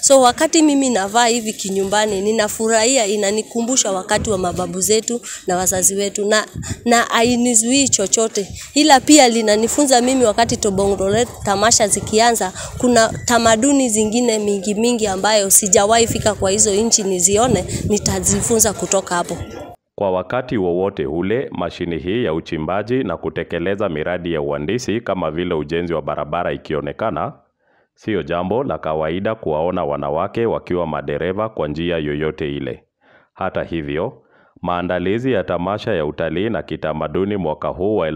So wakati mimi navaa hivi kinyumbani, ninafurahia, inanikumbusha wakati wa mababu zetu na wazazi wetu, na na hainizuii chochote, ila pia linanifunza mimi wakati Tobong'lore tamasha zikianza, kuna tamaduni zingine mingi mingi ambayo sijawahi fika kwa hizo nchi nizione, nitajifunza kutoka hapo. Kwa wakati wowote ule, mashini hii ya uchimbaji na kutekeleza miradi ya uhandisi kama vile ujenzi wa barabara ikionekana, sio jambo la kawaida kuwaona wanawake wakiwa madereva kwa njia yoyote ile. Hata hivyo, maandalizi ya tamasha ya utalii na kitamaduni mwaka huu wa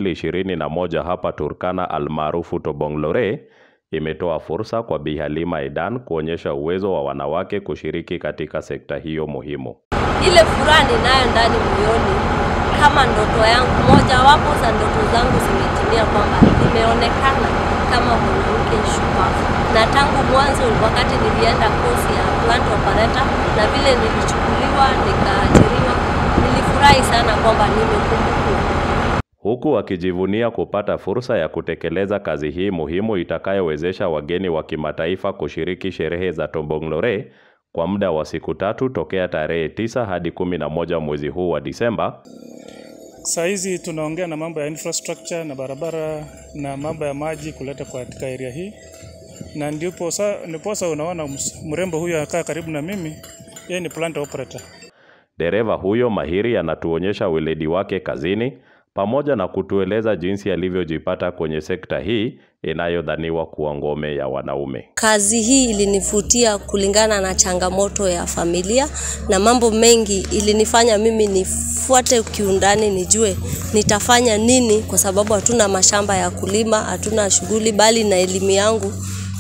2021 hapa Turkana almaarufu Tobong'lore imetoa fursa kwa Bi Halima Edan kuonyesha uwezo wa wanawake kushiriki katika sekta hiyo muhimu. ile furaha ninayo ndani moyoni kama ndoto yangu mojawapo za ndoto zangu zimetimia kwamba nimeonekana kama mwanamke shupavu na tangu mwanzo wakati nilienda kosi ya plant operator na vile nilichukuliwa nikaajiriwa nilifurahi sana kwamba nimekumbukwa huku akijivunia kupata fursa ya kutekeleza kazi hii muhimu itakayowezesha wageni wa kimataifa kushiriki sherehe za Tobong'lore kwa muda wa siku tatu tokea tarehe tisa hadi kumi na moja mwezi huu wa Disemba. Saa hizi tunaongea na mambo ya infrastructure na barabara na mambo ya maji kuleta katika area hii, na ndipo sa, ndiposa unaona ms- mrembo huyu anakaa karibu na mimi, yeye ni plant operator. Dereva huyo mahiri anatuonyesha weledi wake kazini pamoja na kutueleza jinsi alivyojipata kwenye sekta hii inayodhaniwa kuwa ngome ya wanaume. Kazi hii ilinivutia kulingana na changamoto ya familia na mambo mengi ilinifanya mimi nifuate kiundani, nijue nitafanya nini, kwa sababu hatuna mashamba ya kulima, hatuna shughuli, bali na elimu yangu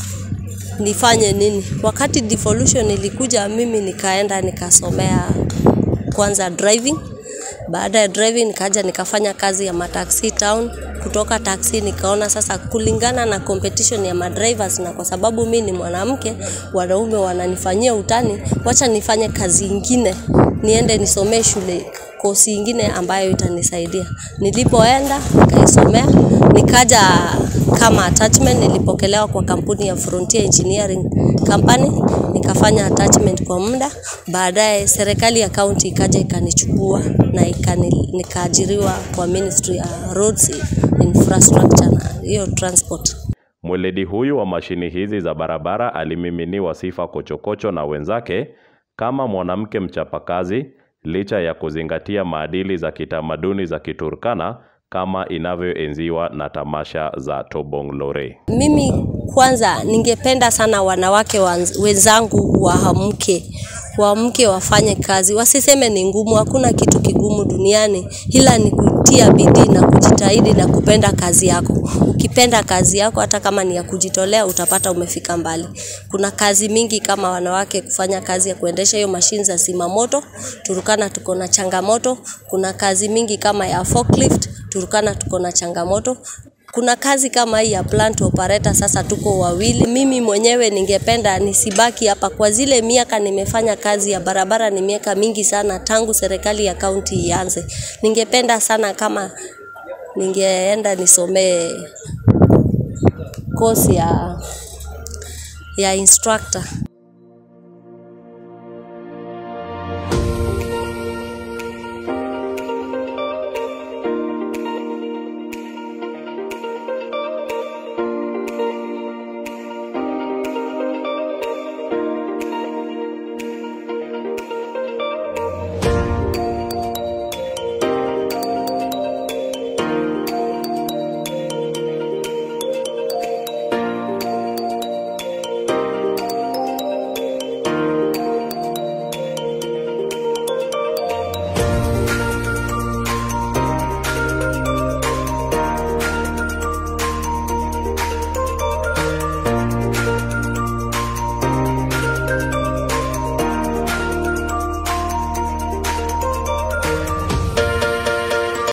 nifanye nini. Wakati devolution ilikuja, mimi nikaenda nikasomea kwanza driving. Baada ya driving nikaja nikafanya kazi ya mataxi town. Kutoka taxi nikaona sasa, kulingana na competition ya madrivers, na kwa sababu mi ni mwanamke, wanaume wananifanyia utani, wacha nifanye kazi ingine, niende nisomee shule kosi ingine ambayo itanisaidia. Nilipoenda nikaisomea, nikaja kama attachment, nilipokelewa kwa kampuni ya Frontier Engineering Company, nikafanya attachment kwa muda. Baadaye serikali ya kaunti ikaja ikanichukua na ikani, nikaajiriwa kwa Ministry ya Roads Infrastructure na hiyo transport. Mweledi huyu wa mashini hizi za barabara alimiminiwa sifa kochokocho na wenzake kama mwanamke mchapakazi licha ya kuzingatia maadili za kitamaduni za Kiturkana kama inavyoenziwa na tamasha za Tobong'lore. Mimi kwanza ningependa sana wanawake wanz- wenzangu waamke, waamke wafanye kazi, wasiseme ni ngumu. Hakuna kitu kigumu duniani, ila ni kutia bidii na kujitahidi na kupenda kazi yako. Ukipenda kazi yako, hata kama ni ya kujitolea, utapata umefika mbali. Kuna kazi mingi kama wanawake kufanya kazi ya kuendesha hiyo mashine za simamoto. Turukana tuko na changamoto. Kuna kazi mingi kama ya forklift. Turukana tuko na changamoto kuna kazi kama hii ya plant operator, sasa tuko wawili. Mimi mwenyewe ningependa nisibaki hapa kwa zile miaka nimefanya kazi ya barabara, ni miaka mingi sana tangu serikali ya kaunti ianze. Ningependa sana kama ningeenda nisomee kosi ya ya instructor.